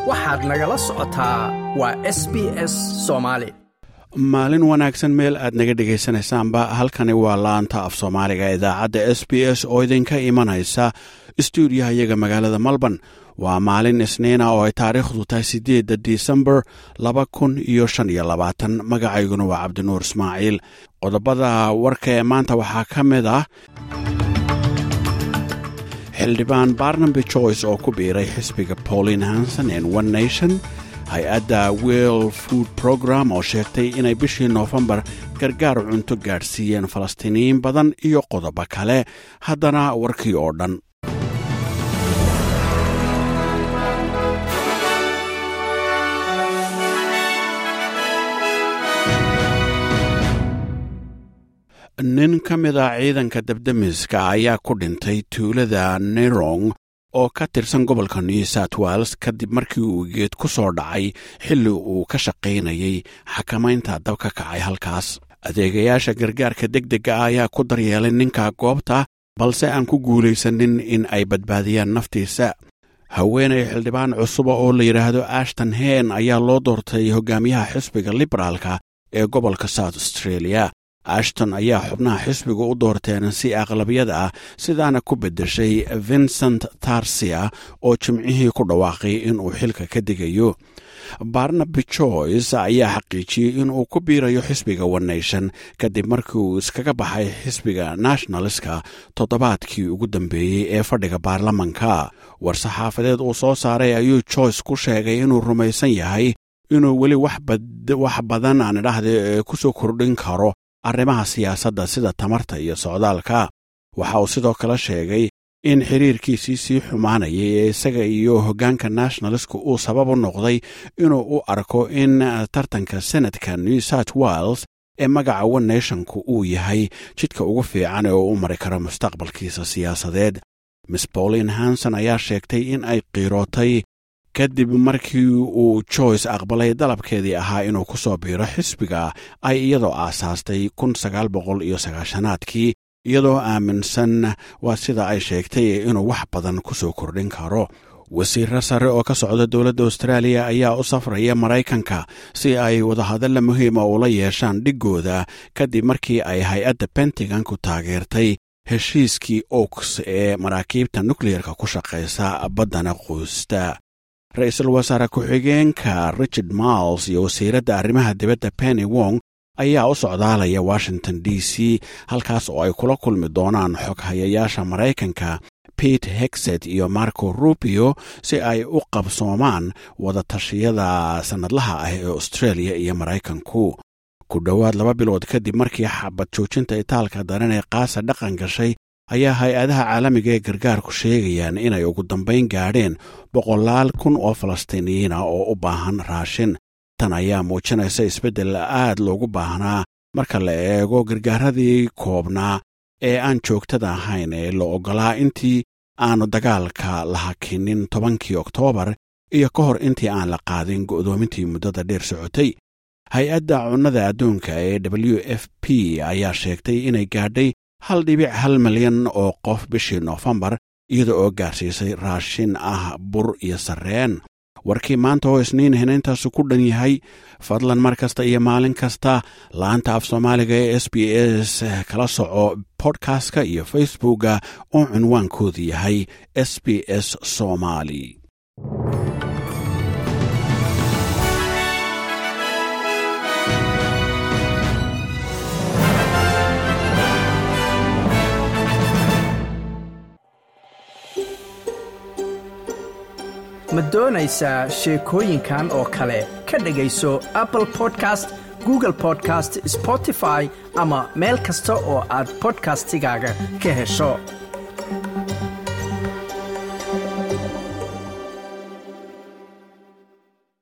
waxaad nagala socotaa waa s b s soomaali maalin wanaagsan meel aad naga dhegaysanaysaanba halkani waa laanta af soomaaliga idaacadda s b s oo idinka imanaysa stuudiyaha iyaga magaalada melbourne waa maalin isniina oo ay taariikhdu tahay siddeedda disembar laba kun iyo shan iyo labaatan magacayguna waa cabdinuur ismaaciil qodobada warka ee maanta waxaa ka mid ah xildhibaan barnaby joyce oo ku biiray xisbiga pauline hanson en one nation hay-adda well food program oo sheegtay inay bishii noofembar gargaar cunto gaadhsiiyeen falastiiniyiin badan iyo qodobo kale haddana warkii oo dhan nin ka mid a ciidanka dabdemiska ayaa ku dhintay tuulada nerong oo ka tirsan gobolka new south wales kadib markii uu geed ku soo dhacay xilli uu ka shaqaynayay xakamaynta dab ka kacay halkaas adeegayaasha gargaarka deg dega ah ayaa ku daryeelay ninka goobta balse aan ku guulaysanin in ay badbaadiyaan naftiisa haweenay xildhibaan cusuba oo la yidhaahdo ashton hen ayaa loo doortay hogaamiyaha xisbiga liberaalka ee gobolka south australia ashton ayaa xubnaha xisbiga u doorteen si aqlabiyada ah sidaana ku beddeshay vincent tarsia oo jimcihii ku dhawaaqay inuu xilka ka digayo barnaby joyce ayaa xaqiijiyey inuu ku biirayo xisbiga one nation kadib markii uu iskaga baxay xisbiga nationaliska toddobaadkii ugu dambeeyey ee fadhiga baarlamanka war-saxaafadeed uu soo saaray ayuu joyce ku sheegay inuu rumaysan yahay inuu weli wax badan aan idhaahda ku soo kordhin karo arrimaha siyaasadda sida tamarta iyo socdaalka waxa uu sidoo kale sheegay in xiriirkiisii sii xumaanayay ee isaga iyo hoggaanka nationalistka uu sabab u noqday inuu u arko in tartanka senadka new south wales ee magaca one nationku uu yahay jidka ugu fiican ee uu u mari karo mustaqbalkiisa siyaasadeed miss pauline hanson ayaa sheegtay in ay qiirootay kadib markii uu joyce aqbalay dalabkeedii ahaa inuu ku soo biiro xisbiga ay iyadoo aasaastay kun sagaal boqol iyo sagaashanaadkii iyadoo aaminsan waa sida ay sheegtay inuu wax badan ku soo kordhin karo wasiirro sare oo ka socda dowladda austraaliya ayaa u safraya maraykanka si ay wadahadalla muhiima ula yeeshaan dhiggooda kadib markii ay hay-adda pentagonku taageertay heshiiskii oks ee maraakiibta nukleyerka ku shaqaysa baddana quusta ra-iisul wasaare ku-xigeenka richard miles iyo wasiiradda arrimaha dibadda penny wong ayaa u socdaalaya washington d c halkaas oo ay kula kulmi doonaan xoghayayaasha maraykanka pete hexet iyo marco rubio si ay u qabsoomaan wadatashyada sannadlaha ah ee australia iyo maraykanku ku dhowaad laba bilood kadib markii xabad joojinta itaalka daran ee qaasa dhaqan gashay ayaa hay-adaha caalamiga ee gargaarku sheegayaan inay ugu dambayn gaadheen boqolaal kun oo falastiiniyiina oo u baahan raashin tan ayaa muujinaysa isbeddel aad loogu baahnaa marka la eego gargaaradii koobnaa ee aan joogtada ahayn ee la oggolaa intii aanu dagaalka la hakinin tobankii oktoobar iyo ka hor intii aan la qaadin go'doomintii muddada dheer socotay hay-adda cunnada adduunka ee w f p ayaa sheegtay inay gaadhay hal dhibic hal milyan oo qof bishii noofembar iyada oo gaarsiisay raashin ah bur iyo sarreen warkii maanta oo isniin hinaintaasu ku dhan yahay fadlan mar kasta iyo maalin kasta laanta af soomaaliga ee s b s kala soco bodkastka iyo facebookga oo cinwaankoodu yahay s b s somali ma doonaysaa sheekooyinkan oo kale ka dhegayso apple podcast google podcast spotify ama meel kasta oo aad bodkastigaaga ka hesho